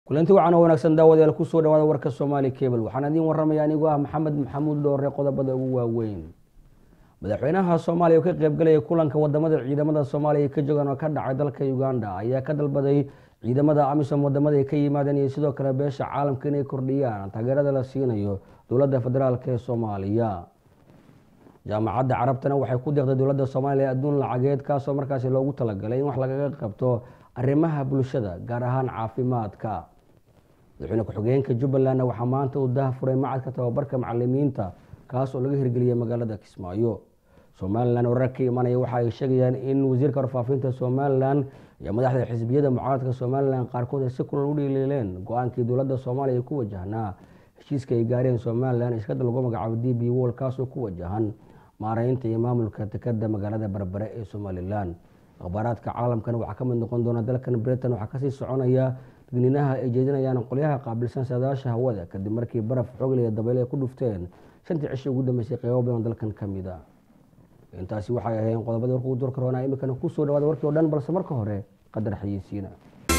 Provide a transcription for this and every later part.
kulanti wacan oo wanaagsan daawadayaal kusoo dhawaada warka soomaali cable waxaan idiin waramaya anigoo ah maxamed maxamuud dhoore qodobada ugu waaweyn madaxweynaha soomaaliya oo ka qeybgalaya kulanka wadamada ciidamada soomaaliya ka joogaan oo ka dhacay dalka uganda ayaa ka dalbaday ciidamada amisom wadamada ay ka yimaadeen iyo sidoo kale beesha caalamka inay kordhiyaan taageerada la siinayo dowladda federaalk ee soomaaliya jaamacadda carabtana waxay ku deeqday dowladda soomaaliya adduun lacageed kaasoo markaasi loogu talagalay in wax lagaga qabto arrimaha bulshada gaar ahaan caafimaadka madaxweyne ku-xigeenka jubbalandna waxaa maanta uu daahfuray macadka tababarka macalimiinta kaas oo laga hirgeliyay magaalada kismaayo somalilan warar ka imanaya waxa ay sheegayaan in wasiirka warfaafinta somalilan iyo madaxda xisbiyada mucaaradka somalilan qaarkood ay si kulal u dhiiliileen go-aankii dowladda soomaaliya ku wajahnaa heshiiska ay gaareen somalilan iskada lagu magacaabo d b wol kaasoo ku wajahan maareynta iyo maamulka dekada magaalada berbere ee somalilan akhbaaraadka caalamkana waxaa ka mid noqon doona dalkan britain waxaa kasii soconaya digniinaha ay jeedinayaan qolyaha qaabilsan saadaasha hawada kadib markii baraf xoogle iyo dabayl ay ku dhufteen shantii cishii ugu dambeysay qeybo badan dalkan ka mid a intaasi waxay ahayn qodobadii warka ugu durka roonaa iminkana kusoo dhawaada warkii o dhan balse marka hore qadar xayeysiina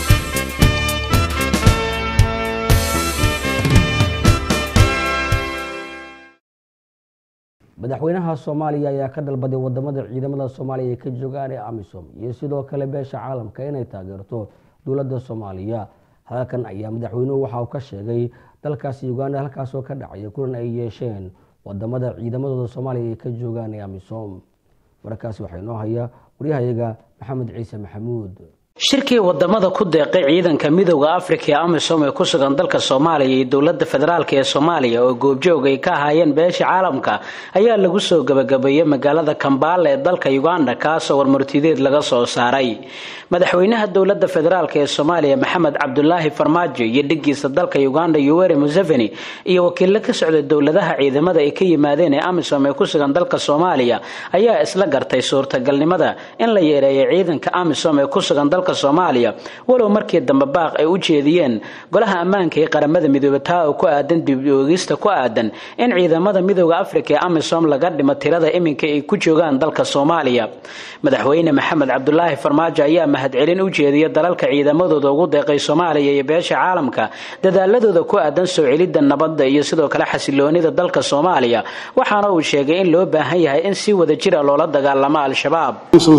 madaxweynaha soomaaliya ayaa ka dalbaday wadamada ciidamada soomaaliya ay ka joogaan ee amisom iyo sidoo kale beesha caalamka inay taageerto dowladda soomaaliya hadalkan ayaa madaxweynuhu waxa uu ka sheegay dalkaasi uganda halkaasoo ka dhacaya kulan ay yeesheen wadamada ciidamadooda soomaaliya ay ka joogaan ee amisom warkaasi waxaa inoo haya waryahayaga maxamed ciise maxamuud shirkii wadamada ku deeqay ciidanka midooda afrika ee amisom ee ku sugan dalka soomaaliya iyo dowlada federaalk ee soomaaliya oo goobjoog ay ka ahaayeen beesha caalamka ayaa lagu soo gabagabeeyey magaalada kambaala ee dalka uganda kaasoo warmartideed laga soo saaray madaxweynaha dowlada federaalk ee soomaaliya maxamed cabdulaahi farmaajo iyo dhigiisa dalka uganda yoweri museveni iyo wakiilo ka socda dowladaha ciidamada ay ka yimaadeen ee amisom ee ku sugan dalka soomaaliya ayaa isla gartay suurtagalnimada in la yeereeyo ciidanka amisom ee ku sugan dalka soomaaliya walow markii dambe baaq ay u jeediyeen golaha ammaanka ee qaramada midoobe taa oo ku aadan dib-oogista ku aadan in ciidamada midooda afrika ee amisom laga dhimo tirada iminka ay ku joogaan dalka soomaaliya madaxweyne maxamed cabdulaahi farmaajo ayaa mahadcelin u jeediya dalalka ciidamadooda ugu deeqay soomaaliya iyo beesha caalamka dadaaladooda ku aadan soo celidda nabadda iyo sidoo kale xasiloonida dalka soomaaliya waxaana uu sheegay in loo baahan yahay in si wada jira loola dagaalamo al-shabaab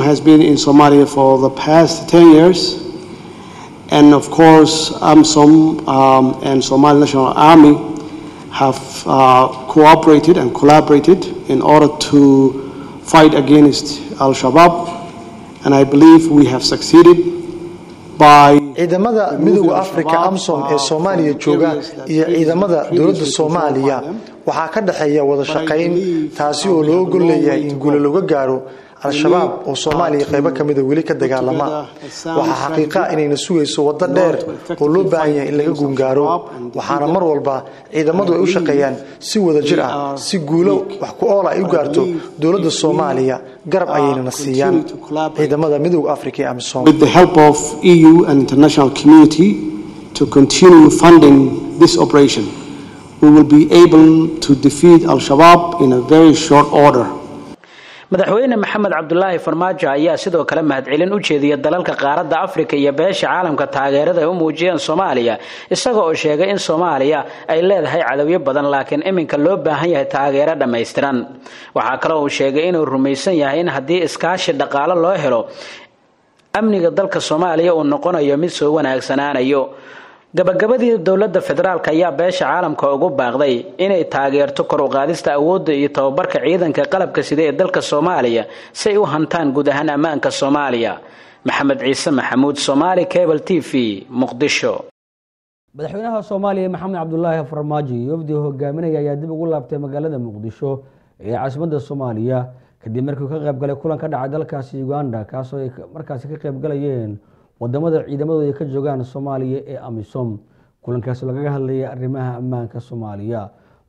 And of course, AMSOM um, and Somali National Army have uh, cooperated and collaborated in order to fight against Al Shabaab. And I believe we have succeeded by. ciidamada midooda afrika amsom ee soomaaliya jooga iyo ciidamada dowladda soomaaliya waxaa ka dhexeeya wada shaqayn taasi oo loo gol leeyahay in guulo looga gaaro al-shabaab oo soomaaliya qaybo ka mida weli ka dagaalama waxaa xaqiiqa inayna sugayso waddo dheer oo loo baahan yahay in laga guungaaro waxaana mar walba ciidamadu ay u shaqeeyaan si wada jir ah si guulo wax ku oola ay u gaarto dowladda soomaaliya garab ayaynana siiyaan ciidamada midooda afrika ee amisom with the help of EU and international community to continue funding this operation we will be able to defeat al-shabaab in a very short order madaxweyne maxamed cabdulaahi farmaajo ayaa sidoo kale mahadcelin u jeediya dalalka qaaradda afrika iyo beesha caalamka taageerada ay u muujiyeen soomaaliya isaga oo sheegay in soomaaliya ay leedahay cadowyo badan laakiin iminka loo baahan yahay taageero dhammaystiran waxaa kaloo uu sheegay inuu rumaysan yahay in haddii iskaashi dhaqaalo loo helo amniga dalka soomaaliya uu noqonayo mid soo wanaagsanaanayo gabagabadii dowladda federaalk ayaa beesha caalamka ugu baaqday inay taageerto kor u qaadista awoodda iyo tababarka ciidanka qalabka sida ee dalka soomaaliya si ay u hantaan guud ahaan ammaanka soomaaliya maxamed ciise maxamuud somaali cable t v muqdisho madaxweynaha soomaaliya maxamed cabdulaahi farmaajo iyo wafdi hogaaminaya ayaa dib ugu laabtay magaalada muqdisho ee caasimadda soomaaliya kadib markii uu ka qaybgalay kulan ka dhacay dalkaasi uganda kaasoo ay markaasi ka qaybgalayeen wadamada ciidamadooda ay ka joogaan soomaaliya ee amisom kulankaasi lagaga hadlayay arrimaha ammaanka soomaaliya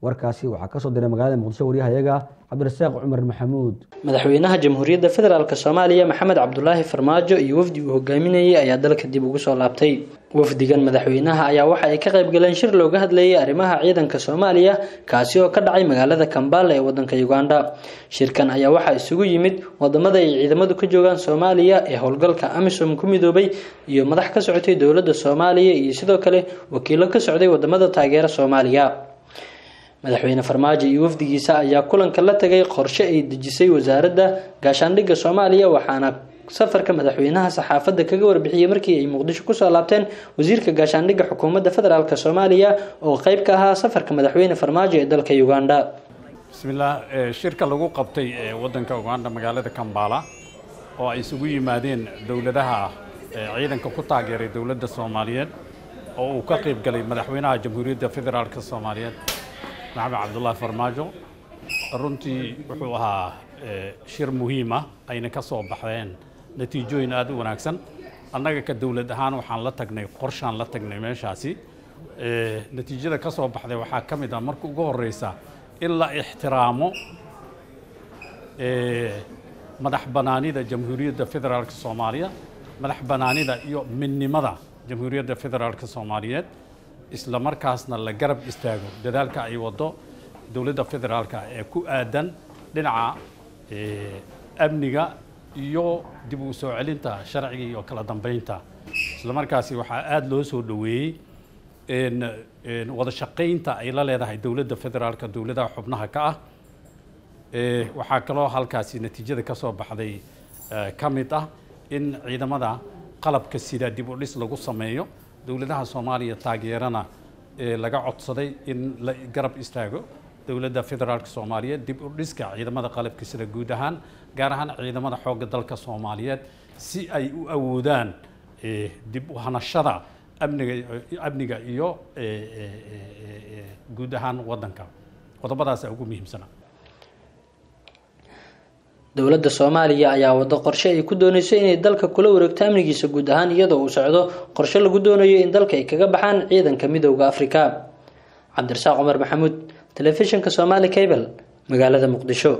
warkaasi waxaa kasoo diray magaalada muqdisho waryahayaga cabdirasaaq cumar maxamuud madaxweynaha jamhuuriyadda federaalk soomaaliya maxamed cabdulaahi farmaajo iyo wafdi uu hogaaminayay ayaa dalka dib ugu soo laabtay wafdigan madaxweynaha ayaa waxa ay ka qayb galeen shir looga hadlayay arrimaha ciidanka soomaaliya kaasi oo ka dhacay magaalada kambala ee wadanka uganda shirkan ayaa waxaa isugu yimid wadamada ay ciidamadu ka joogaan soomaaliya ee howlgalka amisom ku midoobay iyo madax ka socotay dowladda soomaaliya iyo sidoo kale wakiilo ka socday wadamada taageera soomaaliya madaxweyne farmaajo iyo wafdigiisa ayaa kulanka la tagay qorshe ay dejisay wasaaradda gaashaandhigga soomaaliya waxaana safarka madaxweynaha saxaafadda kaga warbixiyey markii ay muqdisho kusoo laabteen wasiirka gaashaandhigga xukuumadda federaalk soomaaliya oo qeyb ka ahaa safarka madaxweyne farmaajo ee dalka uganda bismillaah shirka lagu qabtay ee waddanka uganda magaalada kambala oo ay isugu yimaadeen dowladaha ciidanka ku taageeray dowladda soomaaliyeed oo uu ka qayb galay madaxweynaha jamhuuriyadda federaalk soomaaliyeed maxamed cabdullaahi farmaajo runtii wuxuu ahaa shir muhiim ah ayna ka soo baxdeen natiijooyin aada u wanaagsan annaga ka dowlad ahaan waxaan la tagnay qorshaan la tagnay meeshaasi natiijada ka soo baxday waxaa ka mid ah marka ugu horeysa in la ixtiraamo madax banaanida jamhuuriyadda federaalk soomaaliya madax banaanida iyo midnimada jamhuuriyadda federaalk soomaaliyeed isla markaasna la garab istaago dadaalka ay wado dowladda federaalka ee ku aadan dhinaca amniga iyo dib u soo celinta sharciga iyo kala dambeynta isla markaasi waxaa aada loo soo dhoweeyey wada shaqaynta ay la leedahay dowladda federaalka dowladaha xubnaha ka ah waxaa kaloo halkaasi natiijada ka soo baxday ka mid ah in ciidamada qalabka sida dib u dhis lagu sameeyo dowladaha soomaaliya taageerana laga codsaday in la garab istaago dowladda federaalk soomaaliyeed dib u dhiska ciidamada qalabka sida guud ahaan gaar ahaan ciidamada xoogga dalka soomaaliyeed si ay u awoodaan dib u hanashada amniga amniga iyo guud ahaan waddanka qodobadaasa ugu muhiimsana dowladda soomaaliya ayaa wado qorshe ay ku dooneyso inay dalka kula wareegto amnigiisa guud ahaan iyadoo uu socdo qorshe lagu doonayo in dalka ay kaga baxaan ciidanka midowda afrika cabdirasaaq cumar maxamuud telefishinka somaali cable magaalada muqdisho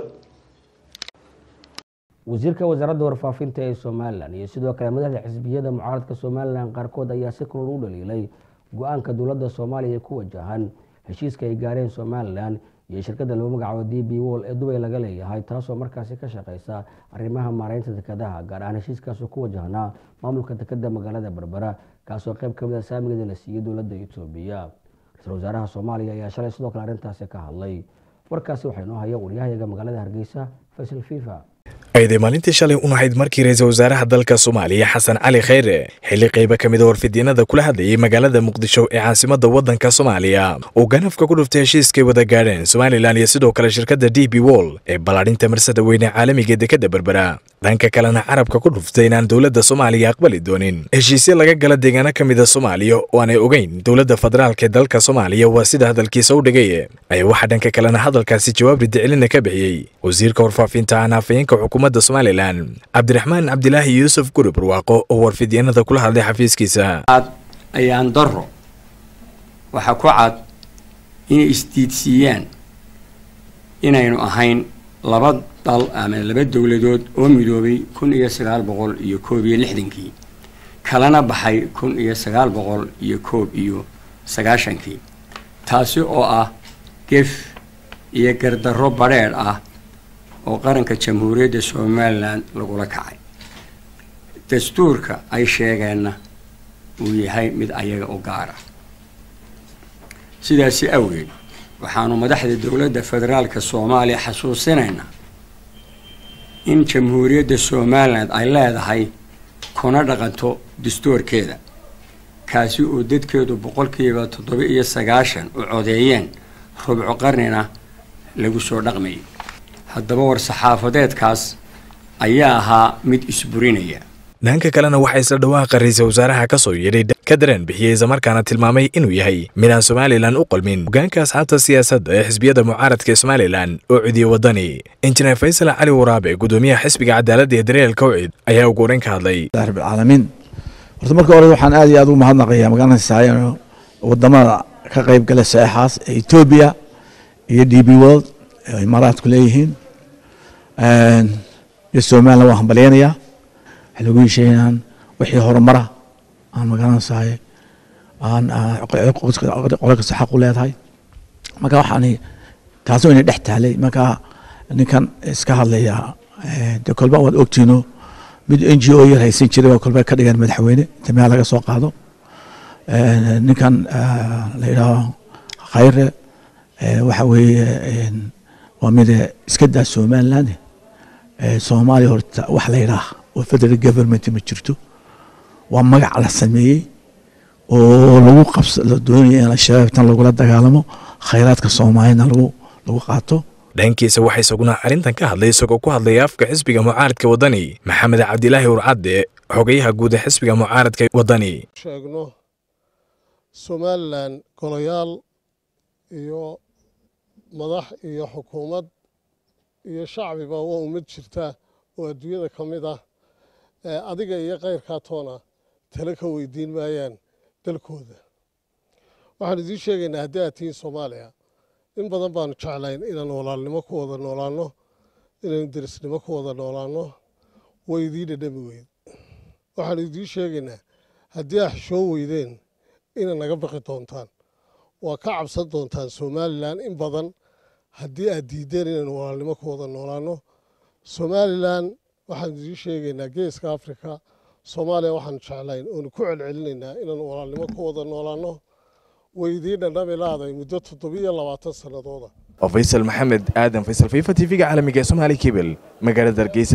wasiirka wasaaradda warfaafinta ee somalilan iyo sidoo kale madaxda xisbiyada mucaaradka somalilan qaarkood ayaa si kulul u dhaliilay go-aanka dowladda soomaaliya ku wajahan heshiiska ay gaareen somalilan iyo shirkadda lagu magacaabo d b wol ee dubay laga leeyahay taasoo markaasi ka shaqeysa arrimaha maareynta dekadaha gaar ahaan heshiiskaasoo ku wajahnaa maamulka dekada magaalada berbera kaasoo qeyb kamid a saamigeeda la siiyey dowladda etoobiya ra-iisul wasaaraha soomaaliya ayaa shalay sidoo kale arrintaasi ka hadlay warkaasi waxaa inoo haya waryahayaga magaalada hargeysa faysal fifa ayday maalintii shalay u nahayd markii ra-iisul wasaaraha dalka soomaaliya xasan cali khayre xilli qayba ka mid a warfidyeenada kula hadlayay magaalada muqdisho ee caasimadda waddanka soomaaliya uu ganafka ku dhuftay heshiiskay wada gaadheen somalilan iyo sidoo kale shirkadda d b wol ee ballaadhinta marsada weyne caalamiga dekadda berbera dhanka kalena carabka ku dhuftay inaan dowladda soomaaliya aqbali doonin heshiisyo laga gala deegaano ka mida soomaaliya oo aanay ogeyn dowladda federaalk ee dalka soomaaliya waa sida hadalkiisa u dhigay ayaa waxaa dhanka kalena hadalkaasi jawaab ridicilina ka bixiyey wasiirka warfaafinta aan afayeenka xukuumadda somalilan cabdiraxmaan cabdilaahi yuusuf guri barwaaqo oo warfidyeenada kula hadlay xafiiskiisa ayaan daro waxaa ku cad inay isdiidsiiyaan inaynu ahayn laba dal ama laba dowladood oo midoobay kun iyo sagaal boqol iyo koob iyo lixdankii kalana baxay kun iyo sagaal boqol iyo koob iyo sagaashankii taasi oo ah gef iyo gardarro badrheedh ah oo qaranka jamhuuriyadda somalilan lagula kacay dastuurka ay sheegeenna uu yahay mid ayaga u gaara sidaasi awgeed waxaanu madaxda dowladda federaalka soomaaliya xasuusinaynaa in jamhuuriyadda somalilan ay leedahay kuna dhaqanto dastuurkeeda kaasi oo dadkeedu boqolkiiba toddoba iyo sagaashan u codeeyeen rubco qarnina lagu soo dhaqmayay haddaba war-saxaafadeedkaas ayaa ahaa mid isburinaya dhanka kalena waxaa isla dhawaaqa ra-iisul wasaaraha ka soo yeedhay ka dareen bixiyey islamarkaana tilmaamay inuu yahay midaan somalilan u qalmin hogaanka asxaabta siyaasadda ee xisbiyada mucaaradka ee somalilan oo cudiye waddani injineer faysal cali waraabe gudoomiyaha xisbiga cadaaladda ee dareelka wcid ayaa ugu horeyn ka hadlay rabbilcaalamiin horta marka hore waxaan aad iyo aad ugu mahadnaqayaa magaalada saayan wadamada ka qayb gala saexaas ee etoobiya iyo d b world ay imaaraadku leeyihiin iyo somaliland waan hambalyeynayaa waxay lagu hesheeyaan wixii horumara aan magaranaysahay aan qole kasta xaq u leedahay marka waxaan taasoo ina dhex taalay marka ninkan iska hadlaya de kolba waad ogtiino mid n g o yar haysan jiray waa kolba ka dhigan madaxweyne inta meel laga soo qaado ninkan la yidhaaho khayre waxa weeye waa mid iska daa somaliland soomaaliya horta wax la yidhaah oo federal government ma jirto waa magac la sameeyey oo lagu qabs la doonaya in shabaabtan lagula dagaalamo khayraadka soomaaliyana lagu lagu qaato dhankiisa waxaa isaguna arrintan ka hadlay isagoo ku hadlaya afka xisbiga mucaaradka waddani maxamed cabdilaahi urcadde xogayaha guud ee xisbiga mucaaradka waddani sheegno somalilan golayaal iyo madax iyo xukuumad iyo shacbiba waa ummad jirta oo adduunyada ka mid ah adiga iyo kayrkaa toona tale ka weydiin maayaan dalkooda waxaan idiin sheegaynaa haddii aad tihiin soomaaliya in badan baanu jeclayn inaan walaalnimo ku wada noolaanno inaynu derisnimo ku wada noolaanno way idiin dhadhami weyd waxaanu idiin sheegaynaa haddii aad xishoo weydeen inay naga baqi doontaan waa ka cabsan doontaan somalilan in badan haddii aad diiddeen inaynu walaalnimo ku wada noolaanno somalilan waxaanu idiin sheegaynaa geeska afrika soomaaliya waxaanu jeclayn oonu ku celcelinaynaa inaanu walaalnimo ku wada noolaanno way idiin dhandhami laaday muddo toddobiyo labaatan sannadooda oo faysal maxamed aadan faysal fifa t v-ga caalamiga ee somaali kebel magaalada hargeysa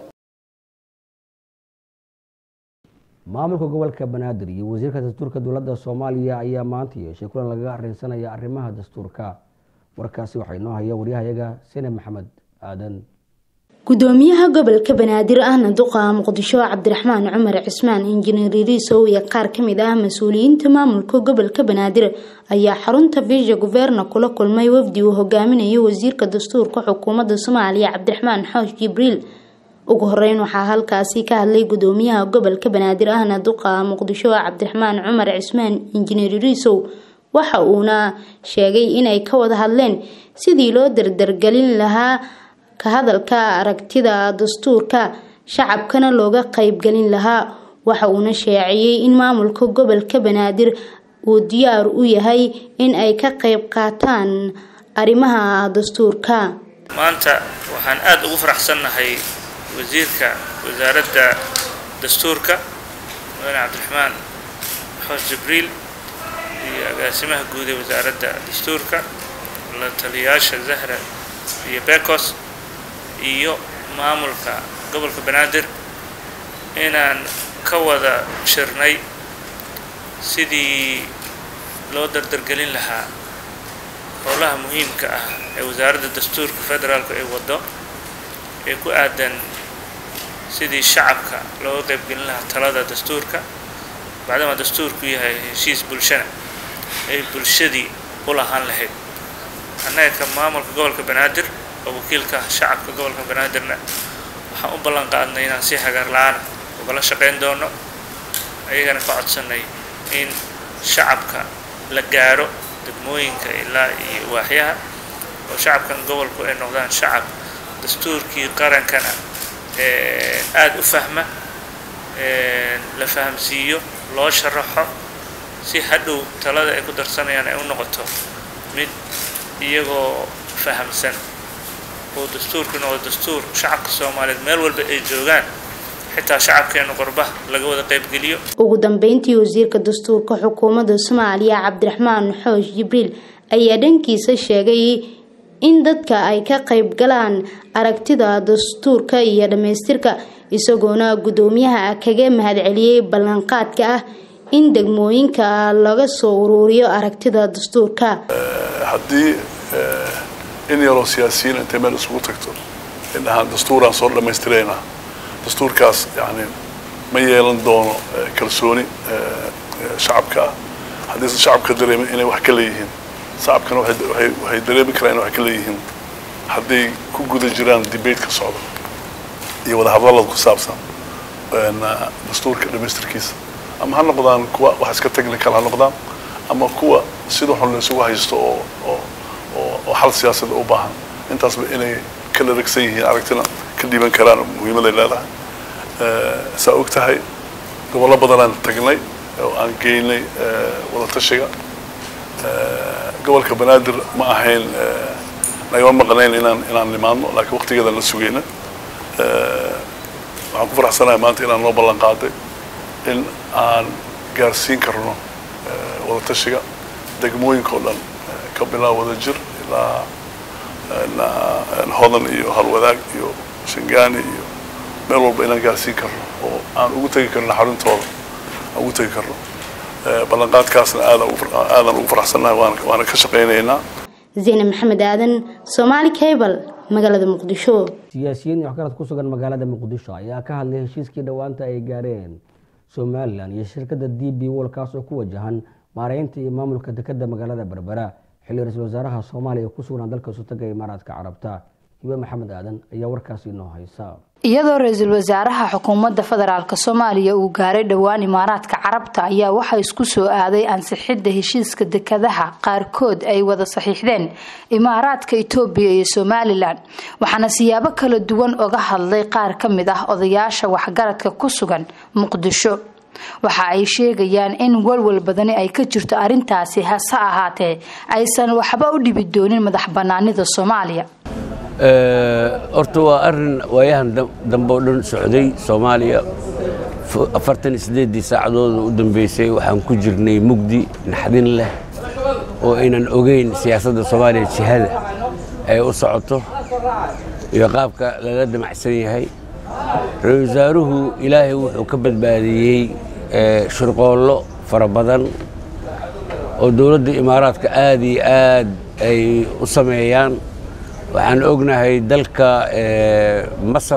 maamulka gobolka banaadir iyo wasiirka dastuurka dowladda soomaaliya ayaa maanta yeeshay kulan lagaga arrinsanaya arrimaha dastuurka warkaasi waxaa inoo haya waryahayaga sine maxamed aadan gudoomiyaha gobolka banaadir ahna duqa muqdisho cabdiraxmaan cumar cismaan injineer iriisow iyo qaar kamid ah mas-uuliyiinta maamulka gobolka banaadir ayaa xarunta visha guverna kula kulmay wafdi uu hogaaminayo wasiirka dastuurka xukuumadda soomaaliya cabdiraxmaan xoosh jibriil ugu horeyn waxaa halkaasi ka hadlay gudoomiyaha gobolka banaadir ahna duqa muqdisho cabdiraxmaan cumar cismaan injineer iriisow waxa uuna sheegay inay ka wada hadleen sidii loo dardargelin lahaa ka hadalka aragtida dastuurka shacabkana looga qeybgelin lahaa waxa uuna sheeciyey in maamulka gobolka banaadir uu diyaar u yahay in ay ka qeyb qaataan arrimaha dastuurka maanta waxaan aada ugu faraxsannahay wasiirka wasaaradda dastuurka mudane cabdiraxmaan xoosh jibriil iyo agaasimaha guud ee wasaaradda dastuurka la taliyayaasha zahra iyo bekos iyo maamulka gobolka banaadir inaan ka wada shirnay sidii loo dardargelin lahaa howlaha muhiimka ah ee wasaaradda dastuurka federaalku ay waddo ee ku aadan sidii shacabka looga qaybgelin lahaa talada dastuurka bacdama dastuurku yahay heshiis bulshana ay bulshadii u lahaan lahayd annaga ka maamulka gobolka banaadir oo wakiilka shacabka gobolka banaadirna waxaan u ballan qaadnay inaan si hagaar la-aana ugala shaqayn doono ayagana ka codsanay in shacabka la gaaro degmooyinka ilaa iyo waaxyaha oo shacabkan gobolku ay noqdaan shacab dastuurkii qarankana aada u fahma la fahamsiiyo loo sharaxo si hadhow talada ay ku darsanayaan ay u noqoto mid iyagoo fahamsan oo dastuurku noqdo dastuur shacabka soomaaliyeed meel walba ay joogaan xitaa shacabkeena qorba laga wada qaybgeliyo ugu dambeyntii wasiirka dastuurka xukuumadda soomaaliya cabdiraxmaan xoosh jibriil ayaa dhankiisa sheegay in dadka ay ka qayb galaan aragtida dastuurka iyo dhammaystirka isagoona guddoomiyaha kaga mahadceliyey ballanqaadka ah in degmooyinka laga soo uruuriyo aragtida dastuurka haddii in yaroo siyaasiyiin intay meel isugu tagto indhahaan dastuuraan soo dhammaystiraynaa dastuurkaas yani ma yeelan doono kalsooni shacabka ah haddiisan shacabka dareemin inay wax ka leeyihiin shacabkana waxay dareemi karaan inay wax ka leeyihiin hadday ku guda jiraan debateka socda iyo wadahadallada ku saabsan dastuurka dhammaystirkiisa ama ha noqdaan kuwa wax iska technical ha noqdaan ama kuwa sida xun la isugu haysto oo oo oo xal siyaasadda u baahan intaasba inay kala regsan yihiin aragtina ka dhiiban karaan muhiimaday leedahay saa og tahay gobollo badanaan tagnay oo aan geynay wadatashiga gobolka banaadir ma ahayn nagama maqnayn inaan inaan nimaadno laakiin waqtigeedaan la sugayna waxaan ku faraxsanahay maanta inaan noo ballan qaaday in aan gaarsiin karno wadatashiga degmooyinka oo dhan ka bilaab wada jir ilaa hodan iyo halwadaag iyo shangaani iyo meel walba inaan gaarsiin karno oo aan ugu tegi karno xaruntooda aan ugu tegi karno ballanqaadkaasna aadan ugu faraxsannahay waana ka shaqaynaynaa zeyne maxamed aadan somaali cable magaalada muqdisho siyaasiyiin iyo waxgarad ku sugan magaalada muqdisho ayaa ka hadlay heshiiskii dhowaanta ay gaareen somalilan iyo shirkadda d b wol kaas oo ku wajahan maareynta iyo maamulka dekeda magaalada berbera xilli ra-iisul wasaaraha soomaaliya ku sugnaa dalka sutaga imaaraadka carabta hibe maxamed aadan ayaa warkaasi inoo haysa iyadoo ra-iisul wasaaraha xukuumadda federaalk soomaaliya uu gaaray dhowaan imaaraadka carabta ayaa waxaa isku soo aaday ansixidda heshiiska dekadaha qaarkood ay wada saxiixdeen imaaraadka itoobiya iyo somalilan waxaana siyaabo kala duwan oga hadlay qaar ka mid ah odayaasha waxgaradka ku sugan muqdisho waxa ay sheegayaan in walwal badani ay ka jirto arrintaasi hase ahaatee aysan waxba u dhibi doonin madax banaanida soomaaliya horta waa arin waayahan dambe oo dhan socday soomaaliya afartan iyo sideeddii saacadooda u dambeysay waxaan ku jirnay mugdi naxdin leh oo aynan ogeyn siyaasadda soomaaliya jihada ay u socoto iyo qaabka lala damacsan yahay ra-isul wasaaruhu ilaahay wuxuu ka badbaadiyey shirqoollo fara badan oo dowladda imaaraadka aad iyo aad ay u sameeyaan waxaan ognahay dalka masar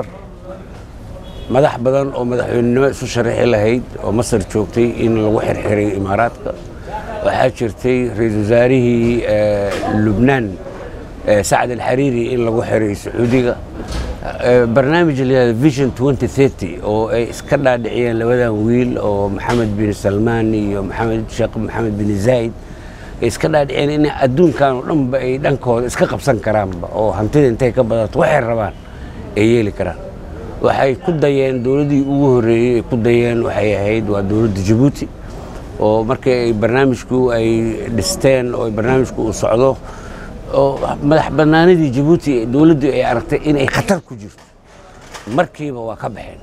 madax badan oo madaxweynenimo isu sharaxi lahayd oo masar joogtay in lagu xirxiray imaaraadka waxaa jirtay ra-iisul wasaarihii lubnaan sacad alxariiri in lagu xiray sacuudiga barnaamij layihahda vision oo ay iska dhaadhiciyeen labadan wiil oo maxamed bin salmaan iyo maxamed sheekh maxamed bin zayd ay iska dhaadhiceen in adduunkan oo dhanba ay dhankooda iska qabsan karaanba oo hantida intay ka badato waxay rabaan ay yeeli karaan waxay ku dayeen dowladdii ugu horreeyey ay ku dayeen waxay ahayd waa dowladda jabuuti oo markii ay barnaamijku ay dhisteen oo barnaamijku uu socdo oo madax bannaanidii jabuuti dowladdu ay aragtay inay khatar ku jirto markiiba waa ka baxeen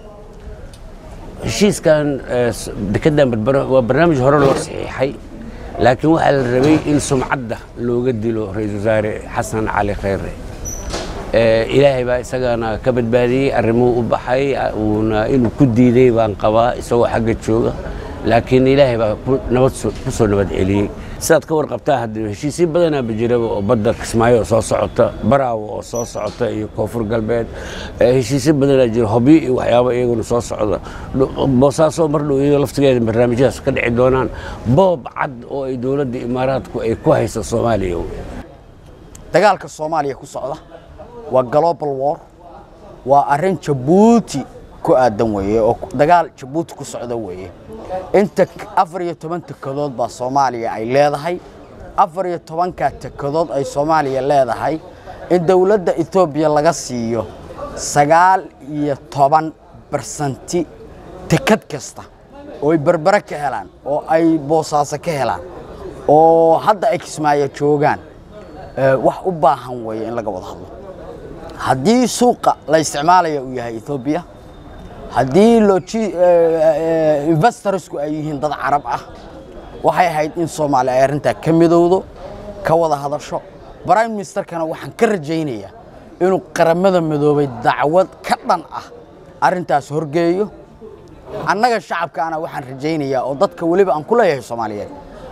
heshiiskan dekedan berbera waa barnaamij hore loo saxiixay laakiin waxaa la rabay in sumcadda looga dilo ra-iisul wasaare xasan cali khayre ilaahay baa isagana ka badbaadiyey arrimuu u baxay uuna inuu ku diiday baan qabaa isagoo xagga jooga laakiin ilaahay baa nabad ku soo nabad celiyey sidaad ka warqabtaa haddii heshiisyo badanaaba jiraba oo badda kismaayo oo soo socota baraawo oo soo socota iyo koonfur galbeed heshiisyo badanaa jira hobyo iyo waxyaabo iyaguna soo socda boosaaso mar dhow iyadoo laftigeeda barnaamijyadaas ka dhici doonaan boob cad oo ay dowladda imaaraadku ay ku hayso soomaaliya dagaalka soomaaliya ku socda waa global war waa arrin jabuuti ku aadan weeye oo dagaal jabuuti ku socda weeye inta afar iyo toban tekadood baa soomaaliya ay leedahay afar iyo tobankaa tekadood ay soomaaliya leedahay in dowladda etoobiya laga siiyo sagaal iyo toban barsanti tekad kasta oo ay berbere ka helaan oo ay boosaaso ka helaan oo hadda ay kismaayo joogaan wax u baahan weeye in laga wada hadlo haddii suuqa la isticmaalaya uu yahay etoobiya haddii investorsku ay yihiin dad carab ah waxay ahayd in soomaaliya ay arrintaa ka midowdo ka wada hadasho prime ministerkana waxaan ka rajaynayaa inuu qaramada midoobay dacwad ka dhan ah arrintaas horgeeyo annaga shacabkaana waxaan rajaynayaa oo dadka weliba aan ku leeyahay soomaaliyeed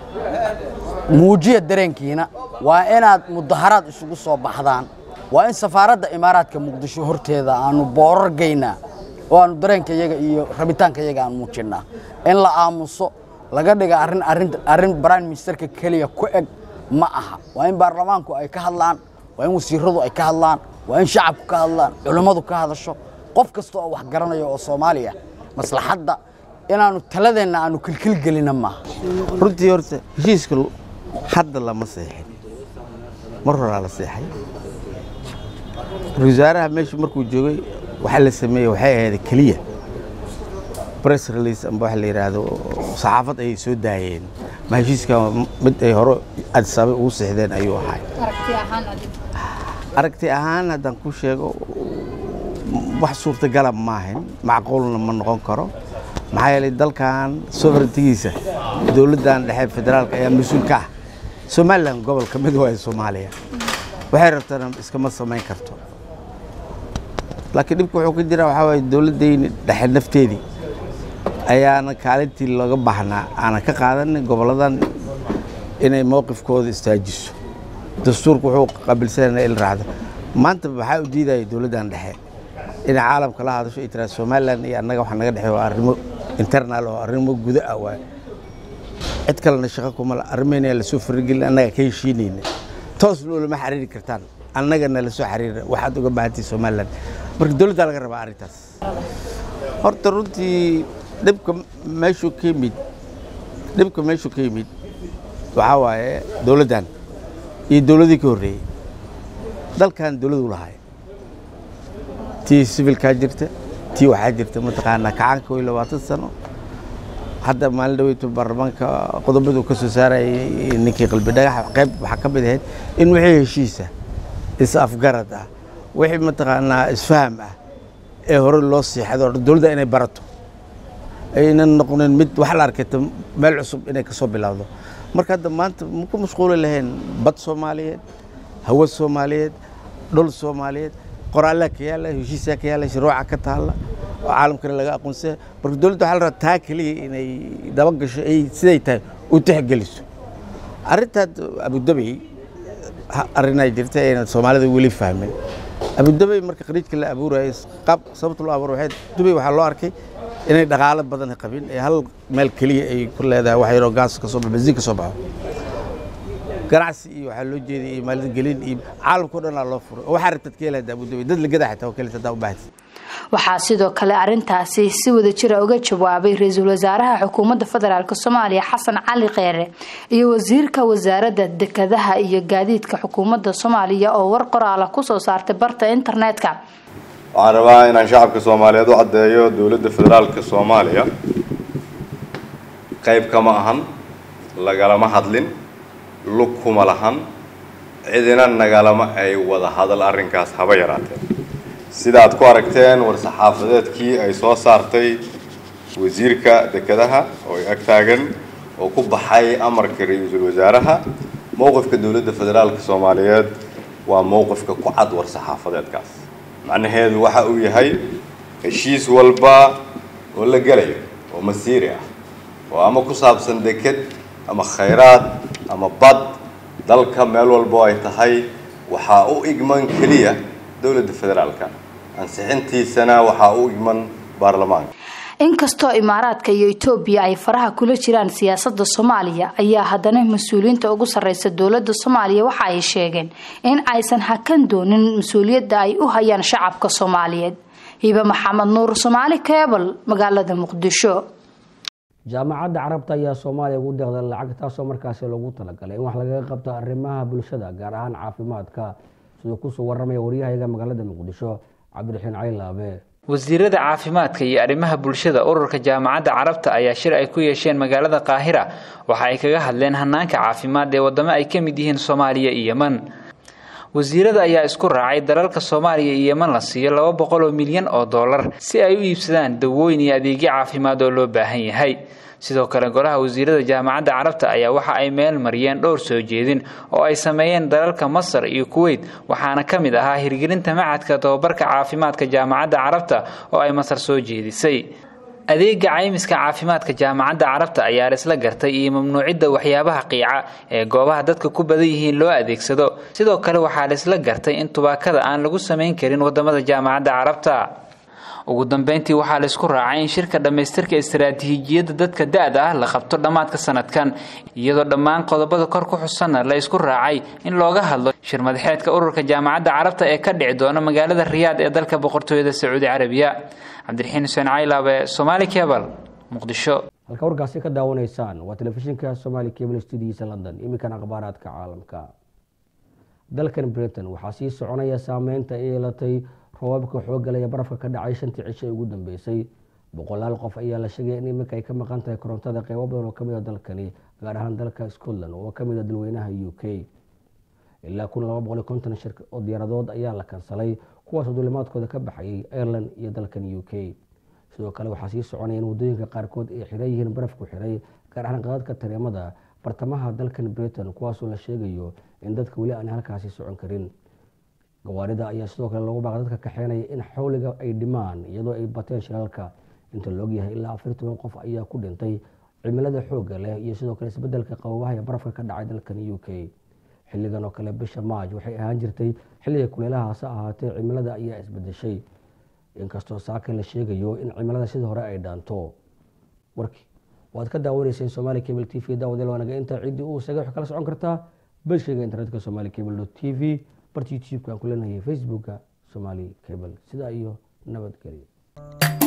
muujiya dareenkiina waa inaad mudaharaad isugu soo baxdaan waa in safaaradda imaaraadka muqdisho horteeda aanu boorar gaynaa oo aanu dareenka yaga iyo rabitaanka yaga aan muujinnaa in la aamuso laga dhiga arrin arrin arrin prime ministerka keliya ku eg ma aha waa in baarlamaanku ay ka hadlaan waa in wasiiradu ay ka hadlaan waa in shacabku ka hadlaan culimmadu ka hadasho qof kasta oo wax garanaya oo soomaaliya maslaxadda inaanu taladeenna aanu kilkilgelina maaha runtii horta heshiiska hadda lama seexin mar horaa la seexay ra-iisul wasaaraha meesha markuu joogay waxaa la sameeyey waxay ahayd keliya press release amba waxa la yidhaahdo saxaafad ayay soo daayeen ma heshiiska mid ay hore adisaabay ugu seexdeen ayuu ahay aragti ahaan haddaan ku sheego wax suurtagala maahan macquulna ma noqon karo maxaa yeelay dalkan sovereigntigiisa dowladdan dhexe federaalka ayaa mas-uul ka ah somalilan gobol ka mid waayo soomaaliya waxay rabtana iskama samayn karto laakiin dhibka wuxuu ka jira waxaa waaye dowladdayni dhexe nafteedii ayaana kaalintii looga baahnaa aanan ka qaadanin gobolladan inay mowqifkooda istaajiso dastuurku wuxuu qabilsanana il raacdo maanta waxaa u diidaya dowladdan dhexe inay caalamka la hadasho ay tiraa somalilan iyo annaga waxa naga dhexeeya waa arrimo internal oo arrimo guda ah waay cid kalena shaqo kuma la arrimayna lasoo faragelin annaga ka heshiinayna toosna ulama xiriiri kartaan annagana lasoo xiriira waxaad uga baahantii somalilan marka dowladdaa laga rabaa arrintaas horta runtii dhibka meeshuu ka yimid dhibka meeshuu ka yimid waxaa waaye dowladdan iyo dowladii ka horreeyey dalkan dowladu lahay tii sivilkaa jirta tii waxaa jirta mataqaanaa kacaanka way labaatan sano hadda maalin dhaweytu baarlamaanka qodobadu ka soo saarayay ninkii qalbi dhagax qayb waxaa ka mid ahayd in wixii heshiisa is afgarad ah wixii mataqaanaa isfaham ah ee hore loo siixado dowladda inay barato aynan noqonin mid wax la arkayta meel cusub inay kasoo bilowdo marka hadda maanta ma ku mashquuli lahayn bad soomaaliyeed hawa soomaaliyeed dhul soomaaliyeed qoraalaa ka yaala heshiisaa ka yaala shuruuca ka taalla oo caalamkana laga aqoonsaya marka dowladda waxaa la rabaa taa keliya inay dabagasho ay siday tahay u tixgeliso arrintaad abudabey arrinaa jirta ayna soomaalida weli fahmin abudabey marka khariijka la abuurayay qaab sababta loo abuur waxay dubey waxaa loo arkay inay dhaqaalo badan qabin ee hal meel keliya ay ku leedahay wax yaroo gaas ka soo baxo bensiin ka soo baxo ganacsi iyo waxaa loo jeeday iyo maalgelin iyo caalamka o dhan aa loo furay oo waxaa rabtad ka helaada abudabey dad lagada xitaa oo kaleeta hadaa u baahati waxaa sidoo kale arintaasi si wada jira uga jawaabay ra-iisul wasaaraha xukuumadda federaalk soomaaliya xasan cali kheyre iyo wasiirka wasaaradda dekadaha iyo gaadiidka xukuumadda soomaaliya oo war qoraala kusoo saartay barta internetka waxaan rabaa inaan shacabka soomaaliyeed u caddeeyo dowladda federaalka soomaaliya qayb kama ahan lagalama hadlin lug kuma lahan cidina nagalama ay wada hadal arrinkaas haba yaraatee sida aad ku aragteen war-saxaafadeedkii ay soo saartay wasiirka dekedaha oo ay ag taagan oo ku baxay amarka ra-iisul wasaaraha mowqifka dowladda federaalka soomaaliyeed waa mowqifka ku cad war-saxaafadeedkaas macnaheedu waxa uu yahay heshiis walba oo la gelayo oo masiiri ah oo ama ku saabsan deked ama khayraad ama bad dalka meel walba oo ay tahay waxaa u igman keliya dowladda federaalka ansixintiisana waxaa u igman baarlamaanka inkastoo imaaraadka iyo etoobiya ay faraha kula jiraan siyaasada soomaaliya ayaa haddana mas-uuliyiinta ugu sareysa dowlada soomaaliya waxa ay sheegeen in aysan hakan doonin mas-uuliyadda ay u hayaan shacabka soomaaliyeed hibe maxamed nuur soomaali kebal magaalada muqdisho jaamacadda carabta ayaa soomaaliya ugu deeqday lacag taasoo markaasi loogu talagalay in wax lagaga qabto arrimaha bulshada gaar ahaan caafimaadka siduu kusoo waramaya waryahayaga magaalada muqdisho cabdiraxiin cali laabe wasiirada caafimaadka iyo arrimaha bulshada ururka jaamacadda carabta ayaa shir ay ku yeesheen magaalada qaahira waxa ay kaga hadleen hanaanka caafimaad ee wadamo ay ka mid yihiin soomaaliya iyo yeman wasiirada ayaa isku raacay dalalka soomaaliya iyo yeman la siiyo laba boqol oo milyan oo dollar si ay u iibsadaan dawooyin iyo adeegyo caafimaad oo loo baahan yahay sidoo kale golaha wasiirada jaamacadda carabta ayaa waxa ay meel mariyeen dhowr soo jeedin oo ay sameeyeen dalalka masar iyo kuweyt waxaana ka mid ahaa hirgelinta macadka tababarka caafimaadka jaamacadda carabta oo ay masar soo jeedisay adeega caymiska caafimaadka jaamacadda carabta ayaa laisla gartay iyo mamnuucidda waxyaabaha qiica ee goobaha dadka ku badan yihiin loo adeegsado sidoo kale waxaa laisla gartay in tubaakada aan lagu samayn karin wadamada jaamacadda carabta ugu dambeyntii waxaa laisku raacay in shirka dhammaystirka istaraatiijiyadda dadka da-da ah la qabto dhammaadka sanadkan iyadoo dhammaan qodobada kor ku xusanna la isku raacay in looga hadlo shir madaxeedka ururka jaamacadda carabta ee ka dhici doona magaalada riyaad ee dalka boqortooyada sacuudi carabiya cabdiraxiin xuseen caylaabe somaali kebal muqdisho halka warkaasi ka daawanaysaan waa telefishinka somaali cable studiisa london iminkana akhbaaraadka caalamka dalkan britain waxaa sii soconaya saameynta ay yeelatay roobabka xooggalaya barafka ka dhacay shantii cisho ee ugu dambeysay boqolaal qof ayaa la sheegaya in iminka ay ka maqan tahay korontada qeybo badan oo kamid a dalkani gaar ahaan dalka scotland oo kamid a dalweynaha u k ilaa kun laba boqol iyo konton shir oo diyaaradood ayaa la kansalay kuwaasoo duulimaadkooda ka baxayay ireland iyo dalkan u k sidoo kale waxaa sii soconaya in waddooyinka qaarkood ay xiran yihiin barafku xiray gaar ahaan qadadka tareemada bartamaha dalkan britain kuwaasoo la sheegayo in dadka weli aan halkaasi socon karin gawaarida ayaa sidoo kale lagu baaqay dadka kaxeynaya in xawliga ay dhimaan iyadoo ay bateen shiraalka inta laogyahay ilaa afar toban qof ayaa ku dhintay cimilada xoogga leh iyo sidoo kale isbedelka qababaha ee barafka ka dhacay dalkan u k xilligan oo kale bisha maaj waxay ahaan jirtay xilliga kuleelaha hase ahaatee cimilada ayaa isbedeshay inkastoo saaka la sheegayo in cimilada sidii hore ay dhaanto warkii waad ka daawanayseen somali cable t v daawadeel waanaga intaa ciddii uu isaga wax kala socon kartaa beshayga internetka somali cable t v barta youtube-ka aan ku leenahay facebooka somali cable sidaa iyo nabadgelyo